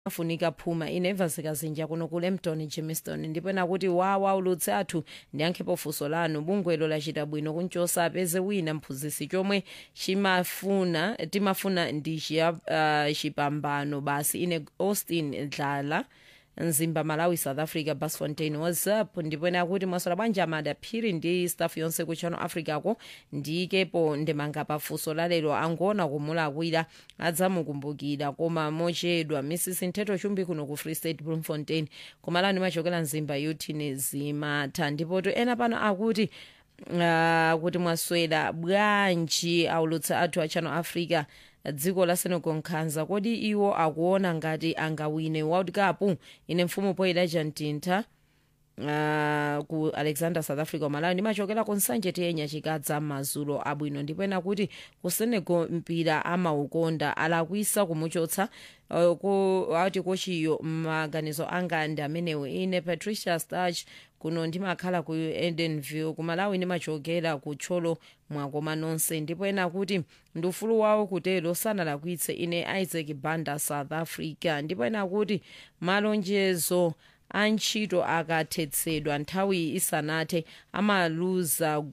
afunika phuma inevasi kazinja kuno ku lempton jamestown ndipo ena kuti wawa ulutsi athu ndiyankhepo funso lanu bungwelo lachita bwino kunchosa apeze wina mphunzitsi chomwe chimafuna timafuna ndi chiya- ah, chipambano basi ine austin dlala mzimba malawi south africa basfontein whatsapp ndipo ena kuti mwasola bwanji amada phiri ndi staff yonse ku channel africa ko ndikepo ndemanga pafunso lalero angona kumulakwira adzamukumbukira koma mochedwa mrs nthetho chumbi kuno ku free state bloemfontein kumalani machokera mzimba yutini zimatha ndipo to ena pano akuti uh, kuti mwaswera bwanji aulutsi athu a channel africa dziko la senegal nkhanza kodi iwo akuona ngati angawine world cup ine mfumu poyida mtintha Uh, ku alexander south africa malawi ndimachokera ku nsanje tiyenya chikadza mazulo abwino ndipo ena kuti ku senegal mpira amaukonda alakwisa kumuchotsa uh, ku ati kochiyo maganizo anga ndi amenewo ine patricia starch kuno ndimakhala ku edenville ku malawi ndimachokera ku tcholo mwakoma nonse ndipo ena kuti ndi ufulu wawo kutero sanalakwitse ine isaac banda south africa ndipo ena kuti malonjezo antchito akathetsedwa nthawi isanathe amaluza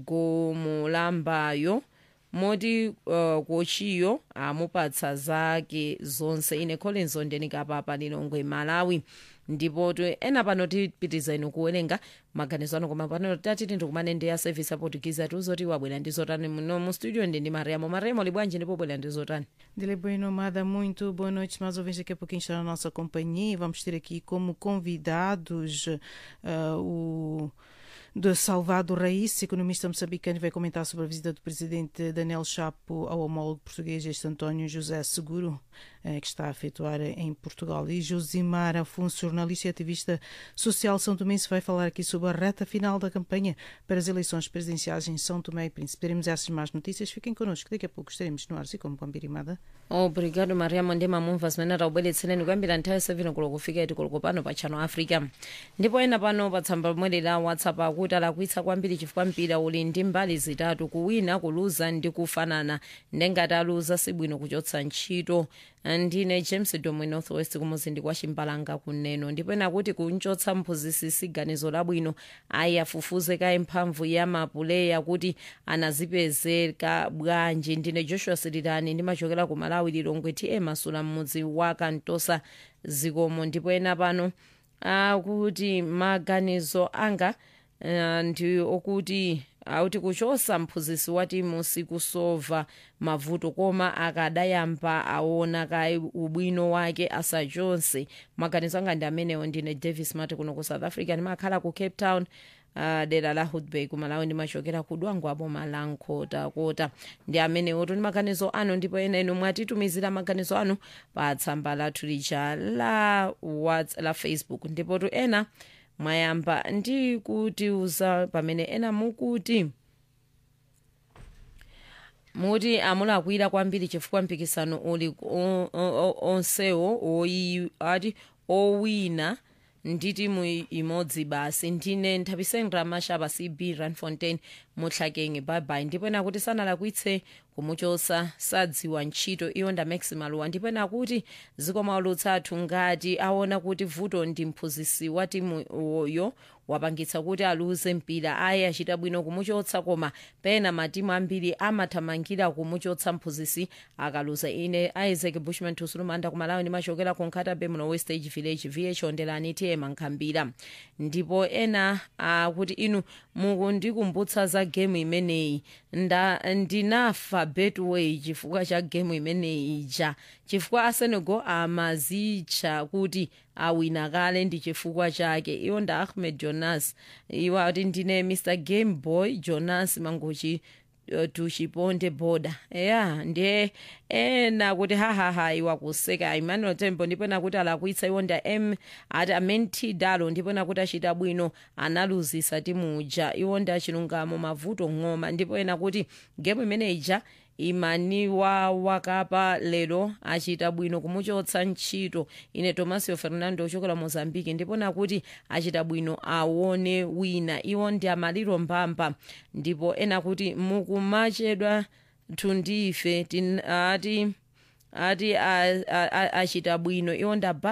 gomolambayo moti uh, kochiyo amupatsa zake zonse ine collins ondenikapapa lilongwe malawi ndipo to ena pano tipitiza inu kuwerenga maganizo ano koma pano tatiti ndikumane ndi ya service aportugize atiuzoti wabwera ndi zotani muno mu studio ndi ndi mariamo mariamo libwanji ndipo bwera ndi zotani Dile Bueno Amada, muito boa noite. Mais ouvintes, daqui a pouquinho está na nossa companhia. e Vamos ter aqui como convidados uh, o de Salvador Raíssa, economista moçambicano, vai comentar sobre a visita do presidente Daniel Chapo ao homólogo português, este António José Seguro, eh, que está a efetuar em Portugal. E Josimar Afonso, jornalista e ativista social São Tomense, vai falar aqui sobre a reta final da campanha para as eleições presidenciais em São Tomé e Príncipe. Teremos essas más notícias. Fiquem connosco, daqui a pouco estaremos no ar, e como Pambirimada. obrigado mariamo ndi mamumva zimene taubweretsereni kuyambira nthawi sevino kulo kufika iti kulo pano pa channel africa ndipo ena pano pa tsamba lomwe la whatsapp akuti alakwitsa kwambiri chifukwa mpira uli ndi mbali zitatu kuwina kuluza ndi kufanana ndengati aluza sibwino kuchotsa ntchito ndine james domwe northwest kumuzindi kwa chimbalanga kuneno ndipo ena kuti kunchotsa mphunzitsi siganizo labwino ayi afufuze kaye mphamvu ya mapuleya kuti anazipezeka bwanji ndine joshua sirirani ndimachokera ku malawi lilongwe ti emasula mmudzi wa kantosa zikomo ndipo ena pano akuti maganizo anga uh, ndi okuti akuti kuchosa mphunzitsi wa timu sikusova mavuto koma akadayamba aona kaye ubwino wake asachotse maganizo anga ndi amenewo ndine davis mati kuno ku south africa ndimakhala ku cape town uh, dera la hudbay kumalawi ndimachokera ku dwango apo malankhota ndi amenewo ndi maganizo anu ndipo ena inu mwatitumizira maganizo anu pa tsamba lathu lija la, Whats, la facebook ndipo tu ena mwayamba ndi kutiuza pamene ena mukuti muti amulakwira kwambiri chifukwa mpikisano uli o- o- o- onsewo oyi- ati owina ndi timu imodzi basi ndine nthapisendra mashaba cb ranfontein mutlakenge bye ndipo ena kuti sanalakwitse kumuchosa sadziwa ntchito iyo nda maximaluwa ndipo ena kuti zikomo aulutsi athu ngati aona kuti vuto ndi mphunzitsi wa timu uyo wapangitsa kuti aluze mpira ayi achita bwino kumuchotsa koma pena matimu ambiri amathamangira kumuchotsa mphunzitsi akaluza ine isaac bushman tusulumanda kumalawi ndimachokera ku nkhatabe muno westage village vh ondelani tm nkhambira ndipo ena akuti inu mukundikumbutsa za gemu imeneyi nda ndinafa betway chifukwa cha gemu imeneyi ija chifukwa asenegal amazitcha kuti awina kale ndi chifukwa chake iwo nda ahmed jonas iwo ati ndine mr game boy jonas mangochi uh, tuchiponde boda ya ndiye ena kuti hahaha iwa kuseka emmanuel tembo ndipo ena kuti alakwitsa iwo nda m ati amenti dalo ndipo ena kuti achita bwino analuzisa timuja iwo nda chilungamo mavuto ng'oma ndipo ena kuti gemu imene ija imaniwa wakapa lero achita bwino kumuchotsa ntchito ine tomasio fernando ochokera mozambique ndipo nakuti achita bwino aone wina iwo ndi amaliro mbamba ndipo ena kuti mukumachedwa tundife tin- ati ati a- a- a- achita bwino iwo ndaba